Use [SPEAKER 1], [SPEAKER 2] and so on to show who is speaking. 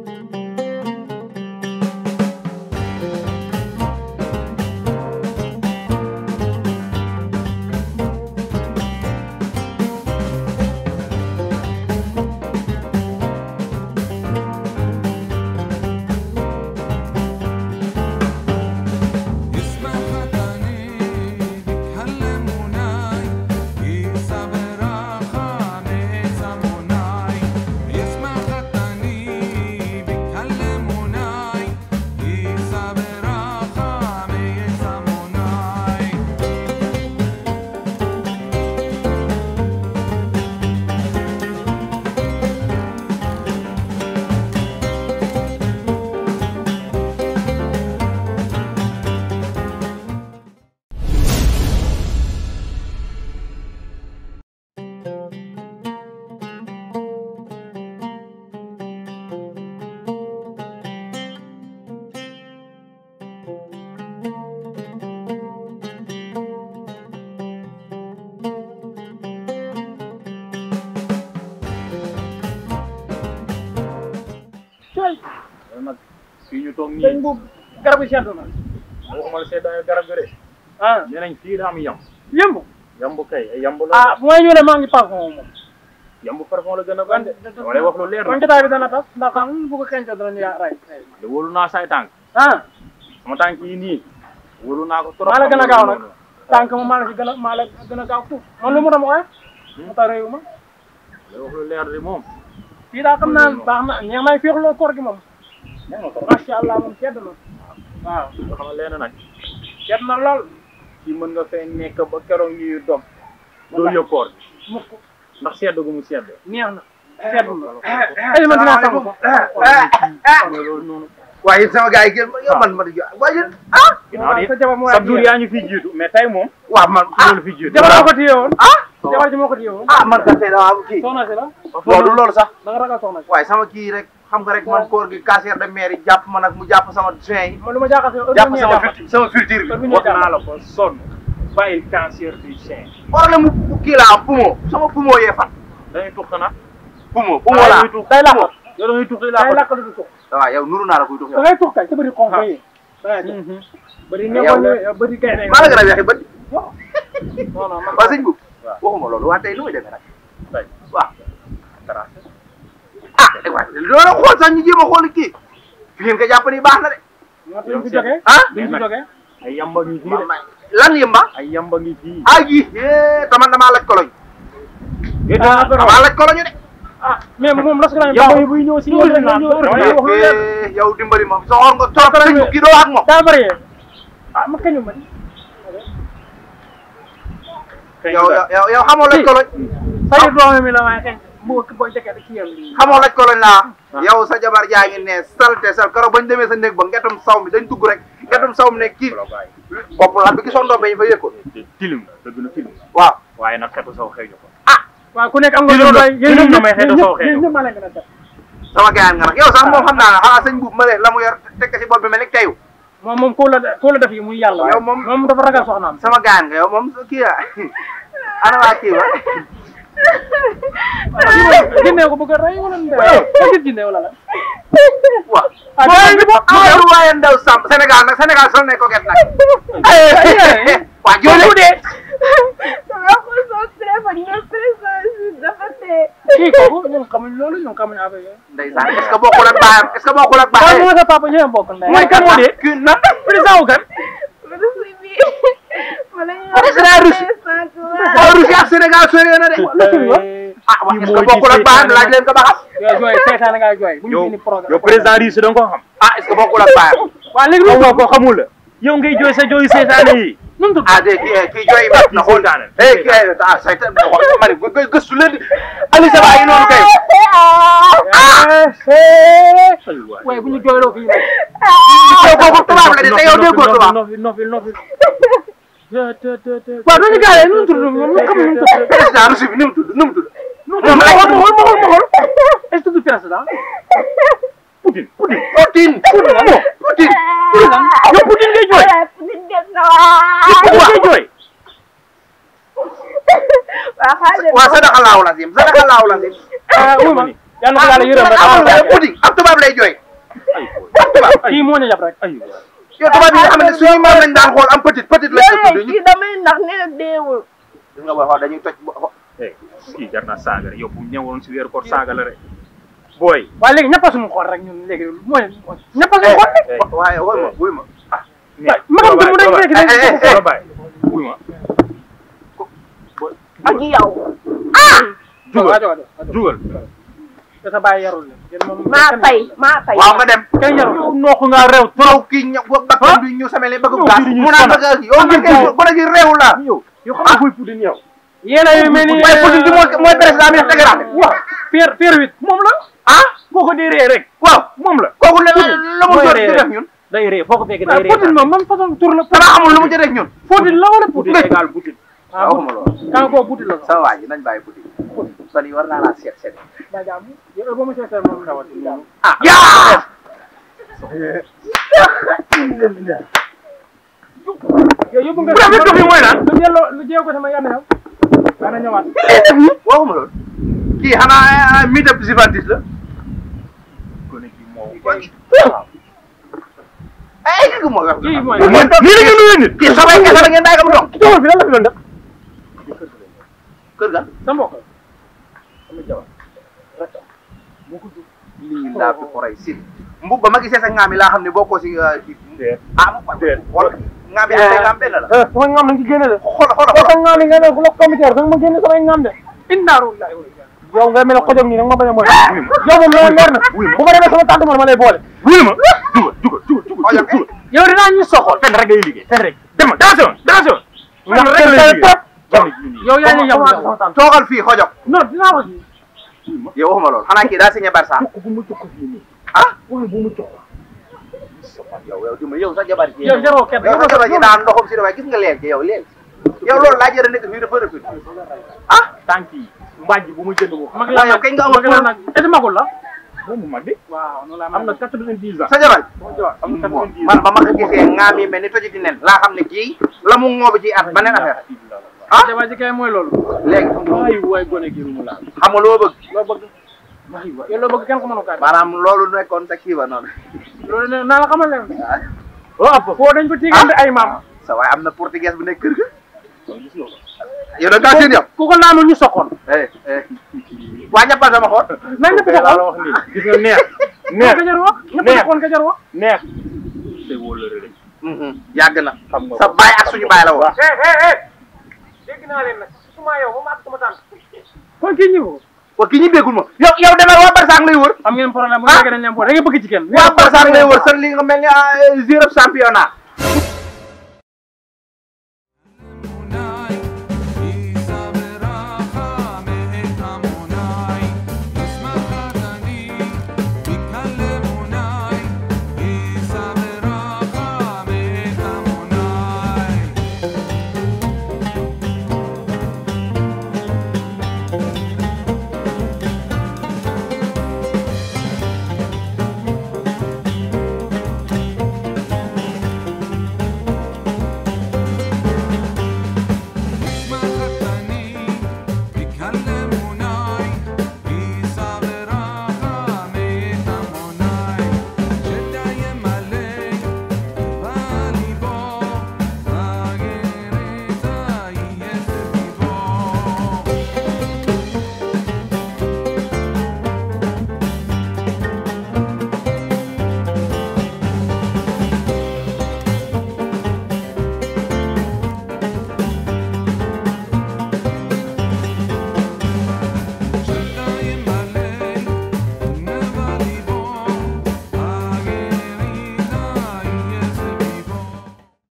[SPEAKER 1] اسم خطني بيكلموناي إيسا براخة بيسموناي اسم خطني بيكلموناي إيسا براخة بيسموناي
[SPEAKER 2] cooy
[SPEAKER 3] loolu nag fii ñu toog
[SPEAKER 2] sëñ
[SPEAKER 3] nii
[SPEAKER 2] bu garab yi seddu na
[SPEAKER 3] waxuma la seetaan garab gi de
[SPEAKER 2] ah
[SPEAKER 3] nee nañ fii daa am yamb
[SPEAKER 2] yëmb
[SPEAKER 3] yamb kay ay yamb la
[SPEAKER 2] ah mooy ñu ne maa ngi parfum moom
[SPEAKER 3] yamb parfum la gën a bande dama lay wax lu leer
[SPEAKER 2] kon
[SPEAKER 3] na
[SPEAKER 2] jotaay bi dana tas ndax xam bu ko xeeñte danañu yaa ray
[SPEAKER 3] de wóolu naa say tànk
[SPEAKER 2] ah
[SPEAKER 3] sama tànk yi nii wóolu naa ko trop
[SPEAKER 2] maa la gën a gaaw nag tànk ma maa la ci gën a maa la gën a gaaw fuuf man lu mu dama koy mu tax réew ma
[SPEAKER 3] lay wax lu leer de moom
[SPEAKER 2] fii daa xam naa baax na ñeex may féexloo koor gi moom
[SPEAKER 3] nee na ko
[SPEAKER 2] macha allah moom sedd na waaw
[SPEAKER 3] nga xam ne leen nag
[SPEAKER 2] sedd na lool
[SPEAKER 3] fii mën nga fee nekk ba keroog ñuy dog doo yëg koor bi
[SPEAKER 2] mukk
[SPEAKER 3] ndax sedd gu mu sedd
[SPEAKER 2] neex na sedd na ay man dinaa sangu sax
[SPEAKER 3] loolu noonu
[SPEAKER 4] waaye yéen sama gars yi gën yow man ma di jox waaye yéen ah
[SPEAKER 3] ginnaaw
[SPEAKER 2] sa
[SPEAKER 3] di
[SPEAKER 2] jabar moo
[SPEAKER 3] sa dur yaa ñu fi jiitu mais tey moom
[SPEAKER 4] waaw man
[SPEAKER 3] ci loolu fi jiitu
[SPEAKER 2] jabar moo ko téye woon
[SPEAKER 4] ah
[SPEAKER 2] jabar ji moo ko téye woon
[SPEAKER 4] ah man kat tey dama am kii
[SPEAKER 2] soxna si la
[SPEAKER 4] loolu loolu sax
[SPEAKER 2] da nga ragal soxna si
[SPEAKER 4] waaye sama kii rek xam nga rek man koor gi casier de maire yi jàpp ma nag mu jàpp sama juin yi
[SPEAKER 2] man lu ma jaaxal si heure
[SPEAKER 4] jàpp
[SPEAKER 2] bu ñu
[SPEAKER 4] sama
[SPEAKER 2] jàpp
[SPEAKER 4] filtre sama filtre bi
[SPEAKER 2] heure bu ñu
[SPEAKER 3] wax
[SPEAKER 2] jàpp
[SPEAKER 3] naa la ko sonn bàyyi cancer du sein
[SPEAKER 4] problème mu kii laa am poumon sama poumon yee fan
[SPEAKER 3] dañuy tux xanaa
[SPEAKER 4] poumon poumon laa
[SPEAKER 3] tux
[SPEAKER 2] day làqal
[SPEAKER 3] yow da ngay tux di
[SPEAKER 2] day
[SPEAKER 3] laa
[SPEAKER 2] làqal du tux
[SPEAKER 4] waaw yow nuru naa la kuy tux
[SPEAKER 2] da
[SPEAKER 4] yow
[SPEAKER 2] ngay tux kay sa bëri xonk yi da ngay tux bëri
[SPEAKER 4] yow
[SPEAKER 2] ñëwoon ñu bëri kay ne
[SPEAKER 4] maa la gën a weexi bët
[SPEAKER 2] non non man
[SPEAKER 4] waa sëñ bu
[SPEAKER 3] waaw.
[SPEAKER 4] waxuma loolu waa tey nu muy demee nag
[SPEAKER 3] tey
[SPEAKER 4] waaw
[SPEAKER 3] tracé
[SPEAKER 4] ah eh waay loolu xool sax ñu jéem a xool kii fi ngeen ko jàpp ni baax na de
[SPEAKER 2] moo tax duñ fi jógee
[SPEAKER 4] ah
[SPEAKER 2] duñ fi jógee
[SPEAKER 3] ay yamba ngi fii de
[SPEAKER 4] lan yëmba
[SPEAKER 3] ay yamba ngi fii
[SPEAKER 4] ah ji taman damaa laaj koloñ damaa laaj koloñu de
[SPEAKER 2] ah mais moom las nañ
[SPEAKER 3] yamba
[SPEAKER 2] baax
[SPEAKER 3] yi buy ñëw si
[SPEAKER 2] Loolu
[SPEAKER 3] yéen
[SPEAKER 2] la
[SPEAKER 3] la
[SPEAKER 2] ñu-
[SPEAKER 3] dama
[SPEAKER 2] loolu
[SPEAKER 3] lay
[SPEAKER 2] la
[SPEAKER 3] wax lu leer
[SPEAKER 4] Eh, yow dimbali ma soxor nga trop sëñ bu kii doo wax ak moom
[SPEAKER 2] daa bëri ah ma kañu ma
[SPEAKER 3] Kañ
[SPEAKER 4] yow
[SPEAKER 3] la.
[SPEAKER 4] yow yow xamoo laaj koloñ
[SPEAKER 2] sayu doome mi la waaye xeeñ bu booy jëkkee da ci yem lii
[SPEAKER 4] xamoo laaj koloñ laa yow sa jabar jaa ngi ne salte sal keroog bañ demee sa néeg ba ngetum saw mi dañ dugg rek ngetum saw mi ne kii
[SPEAKER 3] Wala bàyyi.
[SPEAKER 4] bopp lan bi gisoon doom ba ñu fa yëg ko
[SPEAKER 3] te tilim la dëgg na tilim
[SPEAKER 4] waaw
[SPEAKER 3] waaye nag xetu saw xëy na ko
[SPEAKER 2] waaw ku nekk am nga
[SPEAKER 3] Tilim la-
[SPEAKER 2] doy
[SPEAKER 3] tilim la may xeetu soo xeetu.
[SPEAKER 2] yéen ñëpp maa leen gën a def
[SPEAKER 4] sama gars nga nag yow sax moom xam naa ne xanaa sëñ buub ma leen la mu yor teg ko si bopp bi mel ni teyu
[SPEAKER 2] moom moom koo la koo la def yi muy yàlla
[SPEAKER 4] Yow moom-
[SPEAKER 2] moom dafa ragal soxnaam
[SPEAKER 4] sama gars nga yow moom kii la ana waa kii ba
[SPEAKER 2] jinne ko bëgg a rey wala ndey ba gis jinne wala la
[SPEAKER 4] waaw
[SPEAKER 2] ah jinne bi bokk
[SPEAKER 4] ay waaye ndaw Samb Sénégal nag Sénégal sol nañ ko get nag waa jooju de
[SPEAKER 5] Sama xol soo téléphone nga présent dafa tee.
[SPEAKER 2] kii kooku ñun xamuñ loolu ñun xamuñ affaire yooyu
[SPEAKER 4] ndeysaan est-ce que bokkul ak baayam est-ce que bokkul ak
[SPEAKER 2] waaw
[SPEAKER 4] baayam
[SPEAKER 2] moo sa papa ñëwee bokk ndey
[SPEAKER 3] mooy kan moo dee
[SPEAKER 4] kii na
[SPEAKER 2] président wu kan
[SPEAKER 5] Russie bi. Wala ñu
[SPEAKER 4] Président Russie. waaw Russie ak Sénégal sori na de ah wax est-ce que bokkul ak baayam laaj leen ko ba xam
[SPEAKER 2] yow jooy seetaan nga jooy bu ñu
[SPEAKER 3] yow
[SPEAKER 2] fini programme
[SPEAKER 3] yow président Riche da nga ko xam
[SPEAKER 4] ah est-ce que bokkul ak baayam
[SPEAKER 2] waaw léegi lu
[SPEAKER 3] xamoo ko xamul la yow ngay jooy sa jooy seetaane yi
[SPEAKER 2] nu mu tudd
[SPEAKER 4] ah de kii kii jooy mat na xool
[SPEAKER 3] Seytaane.
[SPEAKER 4] eh kii ah saytaan ma ne gë- gë- gëstu leen di Aliou Saba yi noonu kay
[SPEAKER 2] waaye bu ñu jooyloo fii nag
[SPEAKER 4] yow kooku tubaab la de te yow déggoo tubaab
[SPEAKER 3] nofi nofi nofi
[SPEAKER 2] waaw duñu gaawee nu mu tudd ñoom ñu xamuñ nu mu tudd
[SPEAKER 4] président Russie bi ni mu tudd ni mu tudd
[SPEAKER 2] moom ay ma xool ma xool ma xool est-ce que du président
[SPEAKER 3] Poutine Poutine
[SPEAKER 4] Poutine Poutine Poutine
[SPEAKER 3] yow Poutine ngay jooy
[SPEAKER 5] Poutine dem na waay.
[SPEAKER 3] Poutine ngay jooy
[SPEAKER 5] Waa xaaral
[SPEAKER 4] waa sadaka laahu lazim sadaka laahu lazim
[SPEAKER 2] ah oui ma yal na ko yàlla yërëm rek
[SPEAKER 4] amul nga pudding ab tubaab lay jooy
[SPEAKER 3] ay booy
[SPEAKER 4] ab tubaab
[SPEAKER 2] kii moo ñu yab rek
[SPEAKER 3] ay waay
[SPEAKER 4] yow tubaab yi nga xam ne suñu maam lañ daan xool am petit petit lañ ko
[SPEAKER 5] léeg-léeg
[SPEAKER 4] tudd ñu
[SPEAKER 5] kii damay ndax nee na deewul
[SPEAKER 4] gis nga booy xool dañuy toj bo-
[SPEAKER 3] eh kii jar naa saaga rek yow bu ñëwoon si weeru koor saaga la rek booy
[SPEAKER 2] waaye léegi ñëpp a suñu xool rek ñun léegi mooy ñëpp a suñu xool rek
[SPEAKER 3] eh
[SPEAKER 4] waaye woy ma wuy ma
[SPEAKER 3] mais
[SPEAKER 2] ma xam te mu dañ léegi
[SPEAKER 4] eh, eh,
[SPEAKER 2] dañ
[SPEAKER 3] la bàyyi wuy ma
[SPEAKER 5] ak yow
[SPEAKER 2] jugal
[SPEAKER 3] jugal jugal
[SPEAKER 2] te sa bàyyi yarul leen yéen moom
[SPEAKER 5] maa tay maa tay
[SPEAKER 4] waaw nga dem
[SPEAKER 2] kenn yarul
[SPEAKER 3] yow noo ko ngaa réew
[SPEAKER 4] yow kii ña bakkan bi ñu samele bëgg
[SPEAKER 3] Yow
[SPEAKER 4] gaas
[SPEAKER 3] fii di ñu
[SPEAKER 4] mu naan
[SPEAKER 3] sonal.
[SPEAKER 4] bëgg yow nga kay gone gi réew la
[SPEAKER 3] yow yow xam nga kuy pudding yow
[SPEAKER 2] yéen a yu mel ni
[SPEAKER 4] waaye pudding bi mooy mooy président bi def dëgg
[SPEAKER 2] waaw fier fier huit
[SPEAKER 3] moom la ah boo ko dee ree rek
[SPEAKER 4] waaw
[SPEAKER 3] moom la
[SPEAKER 4] kooku la la mu
[SPEAKER 3] mooy
[SPEAKER 4] jot
[SPEAKER 3] ree
[SPEAKER 4] di
[SPEAKER 3] rek.
[SPEAKER 4] def ñun
[SPEAKER 3] day ree foo ko fekk day
[SPEAKER 2] waaw
[SPEAKER 3] ree
[SPEAKER 2] Poutine moom même façon tur la
[SPEAKER 4] dama xamul lu mu jot def ñun
[SPEAKER 2] Poutine la wala
[SPEAKER 3] pudding
[SPEAKER 2] Poutine
[SPEAKER 3] égal pudding
[SPEAKER 2] ah
[SPEAKER 4] waxuma loolu
[SPEAKER 2] kan koo Poutine la sax
[SPEAKER 4] sama waa ji nañ bàyyi pudding son yi war naa laa seet seet
[SPEAKER 2] ba jàmm yow ba mu seetee moom ndawati
[SPEAKER 4] ah yaa
[SPEAKER 2] yow yóbbu nga
[SPEAKER 3] bu rafet dox yi mooy naan
[SPEAKER 2] lu delloo lu jéego ko sama yann yow dana ñëwaat
[SPEAKER 4] waxuma loolu kii xanaa mi def Juventus la
[SPEAKER 3] gone gi moo
[SPEAKER 4] ay kii moo wax
[SPEAKER 2] kii mooy
[SPEAKER 3] nii la ngeen nuyee nit
[SPEAKER 4] kii sabay kese la ngeen daay kam dox
[SPEAKER 2] ki tawul fi lan la fi doon def
[SPEAKER 4] kër ga
[SPEAKER 2] sa mbokk
[SPEAKER 4] lii laa fi xoray si mbub ba ma gisee sa ngaam yi laa xam ne bokkoo si kii
[SPEAKER 3] déet
[SPEAKER 4] ah
[SPEAKER 3] déet
[SPEAKER 4] xool ngaam yi ak say ngaam benn la
[SPEAKER 2] eh sama ngam nañ ci génne de
[SPEAKER 4] xool xool
[SPEAKER 2] ko sa ngam yi nga ne ku la commissaire da nga ma génne samay ngam de innaaru laay yow nga mel ne xojom nii nag ma bañ a mooy yow moom loolu leer na bu ma demee sama tànk ma lay boole
[SPEAKER 3] wuyu ma jugal jugal jugal jugal
[SPEAKER 4] Xoolal,
[SPEAKER 3] jugal
[SPEAKER 2] yow dinaa ñu soxol
[SPEAKER 3] fenn rek ngay liggéey fenn rek dama attention attention
[SPEAKER 2] ndax
[SPEAKER 3] fenn rek
[SPEAKER 2] tey
[SPEAKER 3] ngay
[SPEAKER 2] trop
[SPEAKER 3] liggéey
[SPEAKER 2] yow yaa ñu yam yow
[SPEAKER 4] toogal fii xojok
[SPEAKER 2] non dinaa ko si
[SPEAKER 4] yow waxuma loolu xanaa kii daa signé Barça
[SPEAKER 3] tukk bu mu tukk fii nii
[SPEAKER 4] ah
[SPEAKER 3] waaye bu mu tukk
[SPEAKER 4] yow yow dima yow sa jabar ji
[SPEAKER 2] yow jaroo kenn
[SPEAKER 4] yow sa jabar ji daan ndoxam si dafay gis nga leel ji yow leel yow loolu laa jëra nekk fii dafa rëfit ah
[SPEAKER 3] tànk yi mbàjj bu mu jënd ko
[SPEAKER 2] mag
[SPEAKER 4] waaw
[SPEAKER 2] la
[SPEAKER 4] yow kañ nga amul
[SPEAKER 2] mag la nag est magul la
[SPEAKER 3] boobu mag de
[SPEAKER 2] waaw noonu laa
[SPEAKER 3] am na quatre-vingt-dix ans
[SPEAKER 4] sa jabar
[SPEAKER 3] am na
[SPEAKER 4] bon
[SPEAKER 3] quatre-vingt-dix
[SPEAKER 4] man ba ma ko gisee ngaam yi mel ni tojiti nen laa xam ne kii la mu ngoobi ci at beneen affaire
[SPEAKER 2] ah jabar ji kay mooy loolu
[SPEAKER 4] léegi
[SPEAKER 3] ay waay gone gi mu laal
[SPEAKER 4] xam nga loo bëgg
[SPEAKER 2] loo bëgg
[SPEAKER 3] waay waay
[SPEAKER 2] yow loo bëgg kenn ko mënu kaay
[SPEAKER 4] maanaam loolu nekkoon sa kii ba noonu
[SPEAKER 2] loolu ne naa la xamal leen
[SPEAKER 3] waaw
[SPEAKER 2] foo dañ ko tigante ay maam
[SPEAKER 4] sa waaye am na portugais bu nekk kër ga
[SPEAKER 3] gis nga ko
[SPEAKER 4] yow da ngaa seen yow
[SPEAKER 2] ku ko naanul ñu soxoon
[SPEAKER 4] eh eh waa ñappal sama xool
[SPEAKER 2] nañ ñëpp
[SPEAKER 3] laa la
[SPEAKER 2] soxoon
[SPEAKER 3] wax nii gis nga neex
[SPEAKER 2] neex
[SPEAKER 3] neex
[SPEAKER 2] ka jar wax ñëpp
[SPEAKER 3] neex.
[SPEAKER 2] soxoon ka jar wax
[SPEAKER 3] neex te wóolare rek
[SPEAKER 4] yàgg na
[SPEAKER 3] xam nga
[SPEAKER 4] sa baay ak suñu baay la woon
[SPEAKER 2] eh eh eh dégg naa leen nag suma yow ba ma ak sama tànk kon kii ñëw
[SPEAKER 4] wa ki ñu déggul ma yow yow demal waa Barça lay wër
[SPEAKER 2] am ngeen problème bu fekkee dañ leen boole da nga bëgg ci kenn
[SPEAKER 4] waa Barça lay wër sa li nga mel ni zéro championnat